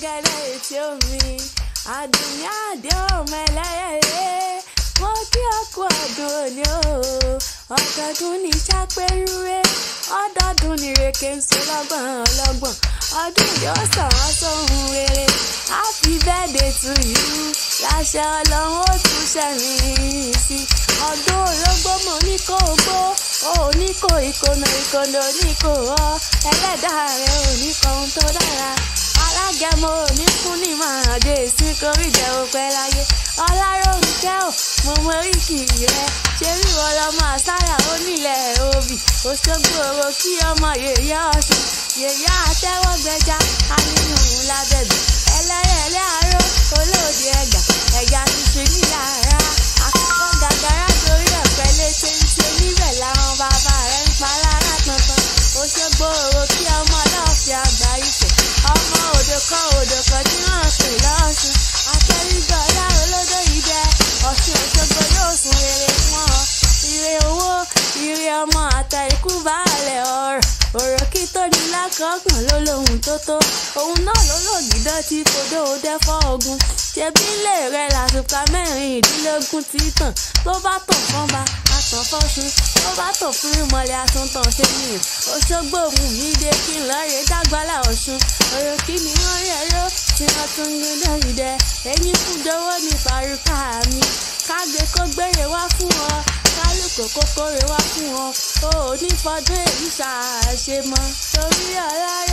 gẹ́gẹ́rẹ́ etí omi àdùnní àdé ọmọ ẹlẹ́yẹlé mo kí ọkọ ọdún òní o ọdọọdún ní sápẹ́rúwé ọdọọdún ní rèké ń so lọ́gbọ̀n ọlọ́gbọ̀n ọdún yóò sọ̀rọ̀ sóhun rere happy birthday to you láṣẹ ọlọ́run ó tún ṣẹ̀mí sí ọdún orógbó mo ní kó o gbó o ní kó ìkònà ìkònà ní kó ọ ẹlẹ́dàá rẹ ò ní kọ ohun tó dára alágẹmọ ò ní kún ní máa dé sí koríjẹ òpẹ láyé ọláròǹkẹ́ ò mo mọ oríkì rẹ ṣé wíwọ lọmọ àṣàyà onílẹ̀ òbí òṣogbo òwò kí ọmọ yèyé ọ̀ṣun yèyé àtẹwọ́gbẹja anínú lábẹ́bí ẹlẹ́yẹlẹ́ àárọ̀ olóòdì ẹ̀gà ẹ̀gà tuntun níyàrá àkọ́kọ́ gàgàrà torí ọ̀pẹ léṣe ń ṣe níbẹ̀ làwọn bàbá rẹ̀ ń pa lára tantan òṣogbo òwò kí ọmọ náà fi àgbà ìfẹ́ ọmọ òdò kan òdò kan tí wọ́n pè lọ́sùn akẹ́rìgbọ́ ọlá olódò yìí jẹ́ ọ̀ṣun òṣogbo yóò sùn rere fún ọ ire owó ire ọmọ àtà ikú baálẹ̀ ọ̀rọ̀ ọ̀rọ̀ kí tó ní lákọ̀ọ́gbọ̀n ló lóhun tó tó òun náà ló lògìdán tí fodó dẹ́fọ́ ogun ṣebí ilé rẹ̀ làṣùkà mẹ́rìndínlógún tí tàn tó bá tàn fọ́n ba àtàn fọ́sùn tó bá tàn fún ìmọ̀lẹ̀ àtúntàn ṣe nìyẹn òṣogbo òun mi dé kí n lọ́ọ́rẹ́ dágbálà ọ̀ṣun ọ̀rọ̀ kí ni wọ́n rí ẹ̀rọ tí wọ́n tún ń gbé lórí dẹ ẹ̀yìn fún dọ́wọ́ ní pàrúkà mi kágbé kó gbére wá fún ọ kálukú kókórè wá fún ọ o ò ní fọdún èyí ṣàṣemọ torí ọlá